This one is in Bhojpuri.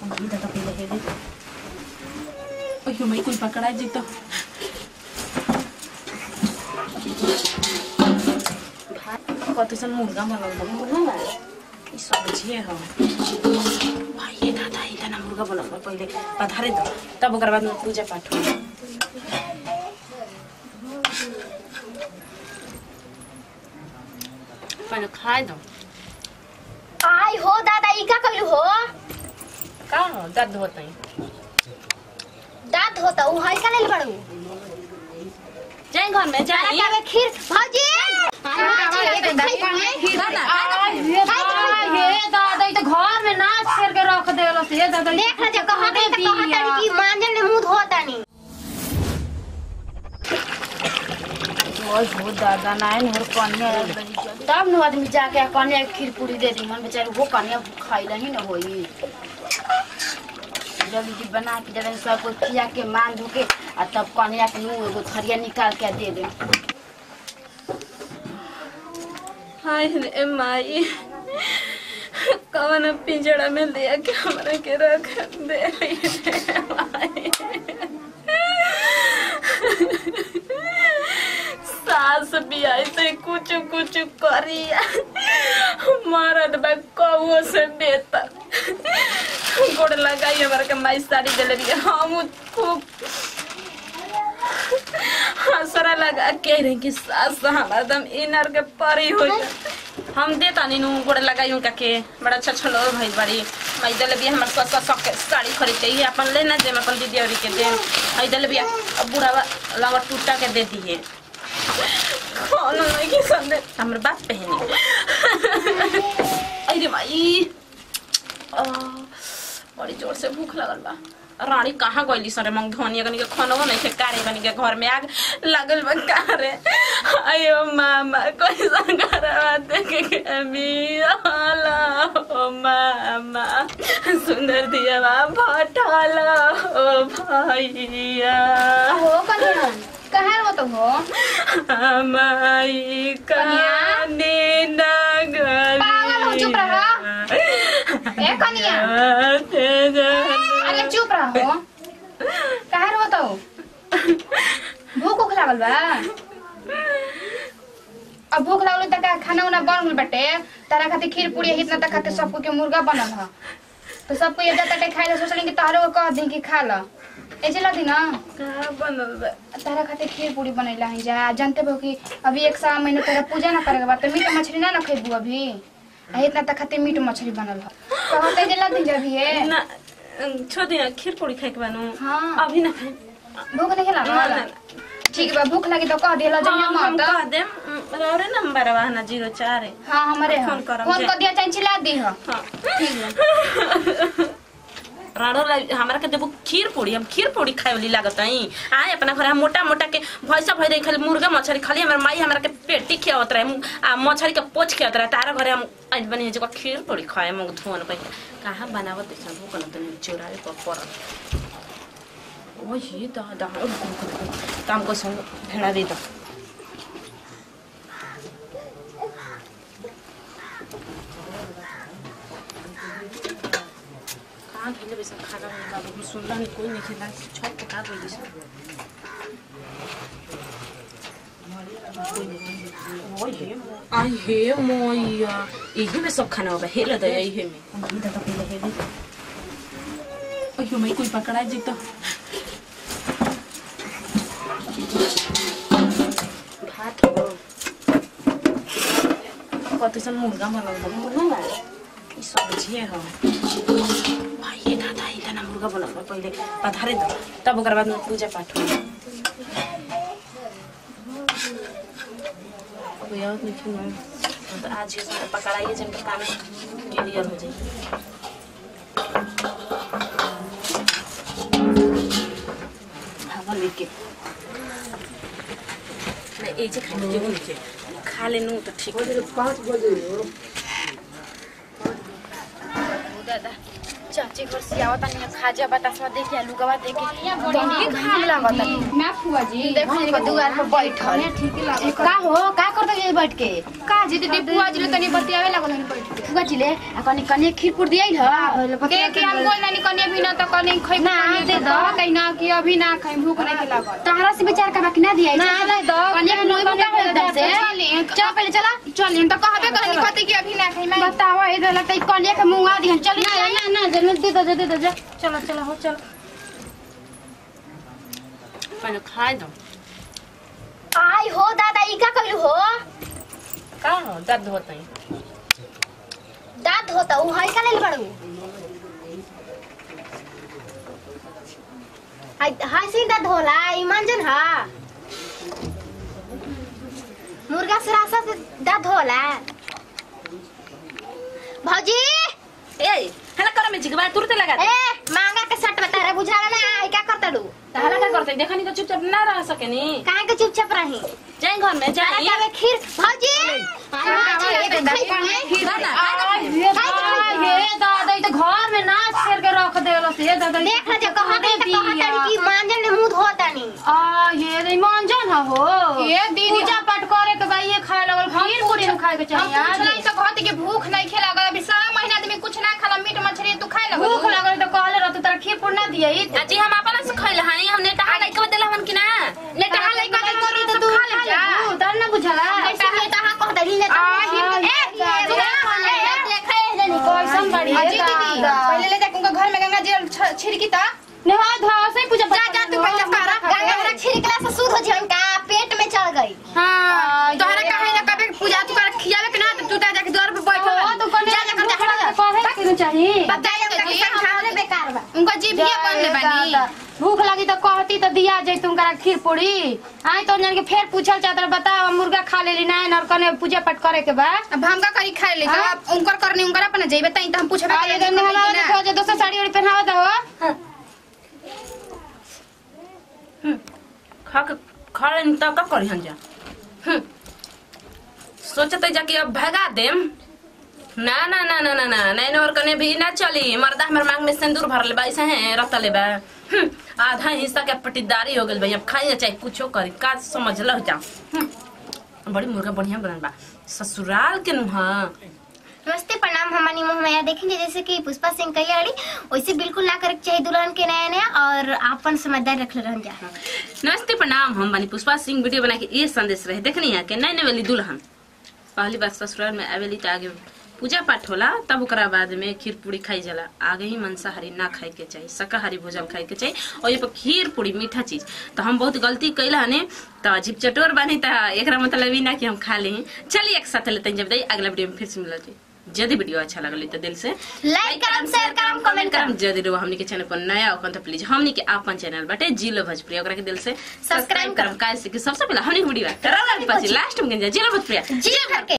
Kita tapi lehe deh. Oh, yo mai kuy pakada jito. कति चाहिँ मुर्गा बनाउँदा मुर्गा यी सब्जी हो भाइ ये दादा इतना मुर्गा बनाउनु पहिले पधारे त तब ओकर बाद पूजा पाठ हो पहिले खाए दो आई हो दादा ई का कइलू हो का हो दर्द होता है दांत होता उ है का ले बड़ू जाए घर में दादा जाए का में खीर भौजी हे दादा ई त घर में नाच करके रख देलो से हे दादा देख ना जब कहा गई तो कहा तारी की मांजन ने मुंह धोता नहीं ओए हो दादा नाइन हर कन्या तब न आदमी जाके कन्या के खीर पूरी दे दी मन बेचारे वो कन्या खाइला ही न होई जल्दी जी बना के जब सब को खिया के मान धो के आ तब कन्या के मुंह एगो थरिया निकाल के दे दे हाय रे माई कवन पिंजड़ा में ले के हमरा के रख दे रे माई। सास भी ऐसे कुछ कुछ करिया मरद बा कौओ से बेहतर गोड़ लगाई हमारा के माई साड़ी दिले रही हम खूब हंसरा लगा के रहे कि सास हमारा दम इनर के परी हो जा हम देता नहीं नू गोड़ लगाई उनका के बड़ा अच्छा अच्छा लोग भाई बड़ी माई दल भी हमारे सस सस के साड़ी खरीद चाहिए अपन लेना दे अपन दीदी और के दे आई दल भी अब बूढ़ा लंगा टूटा के दे दिए कौन नहीं की संदे हमर बात पहनी अरे माई आ, बड़ी जोर से भूख लगल बा रानी कहाँ गइली सरे मंग धनिया कनी के खानवा नहीं खे कारे कनी के घर में आग लागल बा कारे अयो मामा कैसा करवा देख के मिला ओ मामा सुंदर दिया बा भटला ओ भैया हो कन्या कहाँ हो तो हो हमारी काने नगरी पागल हो, चुप रहो। ए, कनिया। अरे चुप रहो कहाँ हो तो भूख उख लागल बा अब भूख लागल त का खाना उना बन गइल बाटे तारा खातिर खीर पूरी इतना तक खातिर सबको के मुर्गा बनल ह तो सबको ये जाता टे खाए ला सोचली कि तोहरो को कह दी कि खा ल ऐसे लगी ना का बनल बा तारा खातिर खीर पूरी बनैला है जा जानते हो कि अभी एक साल महीने तेरा पूजा ना करेगा बा तो मीट मछली ना ना खेबू अभी आ इतना तक खातिर मीट मछली बनल है कहते जे लग जा भी है ना छोड़ दिया खीर पूरी खाए के बानू हाँ। अभी ना खाए भूख नहीं ना, लगा ना, ठीक बा भूख लगी तो कह देला जइया हम हम मत कह देम रौरे नंबर बा ना जीरो चार है हां हमरे फोन हम करम फोन जे। कर दिया चाहे चिल्ला दी हो हाँ ठीक बा राणो ला- हमरा के देबो खीर पूरी हम खीर पूरी खाए वाली लागत हई आए अपना घर हम मोटा मोटा के भैसा भई रही खाली मुर्गा मछली खाली हमर माई हमरा के पेटी खियावत रहे आ मछली के पोच खियावत रहे तारा घरे हम आज बनी जो खीर पूरी खाए मुंग धोन पे कहां बनावत है भूख न तनी चोराए पर पर ओही दा दा काम को संग भेड़ा दे दो कहाँ खेले बेसन खाना नहीं बाबू सुनला नहीं कोई नहीं खेला छत पे का गई बेसन आई हे मोया यही में सब खाना होगा हेला दया यही में इधर तो पहले हेले ओयो मैं कोई पकड़ा जी तो भात हो कति सन मुर्गा बनाउँदा मुर्गा ना यी सब्जी हो भाइ ये दादा इतना मुर्गा बनाउनु पहिले पधारे त तब ओकर बाद पूजा पाठ हो अब याद नहीं क्यों तो आज ये सब पकड़ाइए जिनका काम क्लियर हो जाए भागल लेके नहीं एक जे खाने जो नहीं खा लेनु तो ठीक है दादा चल बच्चे घर से आवत नहीं खाजा बतासवा देख के लुगवा देख के बड़ी घाम लागत मैं फुआ जी देखो इनको दुआर पर बैठल ठीक है का हो का करत ये बैठ के का जी दीदी फुआ जी तनी बतियावे लागल हन बैठ के फुगा जिले आ कनी कनी खीरपुर दियै ह के के हम बोल नानी कने भी ना तो कने खै ना, दे दो। कहीं ना कि अभी ना खाई भूख नहीं के लागल तहरा से विचार का बाकी ना दियै ना, दे दो। कनी मुंह में का होता से चली। चल पहले चला चल हम तो कहबे कहनी कथि कि अभी ना खाई मैं बताओ इधर लगता कनी के मुंह आ दिहन चल ना ना ना जल्दी दे दे दे दे चलो चलो हो चलो पहले खाए दो आई हो दादा ई का कइलू हो का हो दर्द होता है दांत होता उ हई का लेल बड़ू आई हाय से दांत होला ई मांजन हा मुर्गा सरासा से दांत होला भौजी ए हला कर में जिगबा तुरते लगा दे ए मांगा के सट बता रे बुझाला ना आई का करतड़ू हला का करते देखनी तो चुपचाप ना रह सके नी काहे के चुपचाप रही जाए घर में जाना जाए जावे खीर भौजी हे दादा ई त घर में नाच कर के रख देलो से दादा ई देख ले कहा दे त कहा तड़ी की मांजन ने मुंह धोतानी आ ये रे मंजन ह हो ये दीदी पूजा पाठ करे के भाई ये खाए लगल खीर पूरी में खाए के हम चाहिए पूछला आज तो कहत कि भूख नहीं खे लागल अभी सारा महीना आदमी कुछ ना खाला मीट मछली तू खाए लगल भूख लगल तो कहले रहत तोरा खीर पूरी ना दिए जी हम अपना से खइल हनी हमने टहा लाइक बदल हमन कि ना ले टहा लइका के करी तो तू खा ले जा तन ना बुझला ऐसे में तहा कह दड़ी ले कैसन बड़ी अजी दीदी पहले ले जाके उनका घर में गंगा जल छ- छिड़की ता नहा धो से पूजा जा जा तू पहले सारा गंगा छिड़कला से शुद्ध हो जन का पेट में चढ़ गई हां तोहरा काहे ना कबे पूजा तू कर खियावे के ना तो तू जा जाके द्वार पे बैठो तो कने जा जा कर जा खड़ा कहे के चाहिए बताइए तो ये हमरे बेकार बा उनका जीभिया बन ले बानी दादा, भूख लगी तो कहती तो दिया जाए तुमकरा खीर पूरी आई तो जान के फिर पूछल चाहत रहे, बताओ मुर्गा खा लेली ना और कने पूजा पाठ करे के बा अब हम का करी खाए ले हाँ? अब उनकर करने उनकर अपने जेबे तई तो हम पूछबे आ ये गन्ने हमारे देखो जो दोसर साड़ी वाड़ी पहनावा दो खा के खड़े न तब का करी हम जा हम्म। सोचते जाके अब भगा देम ना ना ना ना ना ना नैन और कने भी ना चली मर्दा हमर मांग में सिंदूर भरले बा ऐसे हैं रतले बा हम्म। आधा हिस्सा के पट्टीदारी हो गेल भाई अब खाई चाहे कुछो करी का समझ लो जा हम्म। बड़ी मुर्गा बढ़िया बनल बा ससुराल के नुहा नमस्ते प्रणाम हमारी मुंह मैया देखेंगे जैसे कि पुष्पा सिंह कल्याणी वैसे बिल्कुल ना करे के चाहिए दुल्हन के नया नया और आपन समझदार रख रहन जा नमस्ते प्रणाम हम बनी पुष्पा सिंह वीडियो बना के ये संदेश रहे देखनी है कि नए नवेली दुल्हन पहली बार ससुराल में आवेली तो आगे पूजा पाठ होला तब ओकरा बाद में खीर पूरी खाई जाला आगे ही मांसाहारी ना खाए के चाहिए शाकाहारी भोजन खाए के चाहिए और ये पर खीर पूरी मीठा चीज तो हम बहुत गलती कैला हने तो अजीब चटोर बनी तो एकरा मतलब ही ना कि हम खा ली चलिए एक साथ लेते हैं जब दई अगला वीडियो में फिर से मिलते यदि वीडियो अच्छा लगल तो दिल से लाइक करम शेयर करम कमेंट करम करम यदि रहो हमनी के चैनल पर नया हो तो प्लीज हमनी के आपन चैनल बाटे जिलो भोजपुरी ओकरा के दिल से सब्सक्राइब करम काहे से कि सबसे पहले हमनी के वीडियो करम पछि लास्ट में जिलो भोजपुरी जी भर के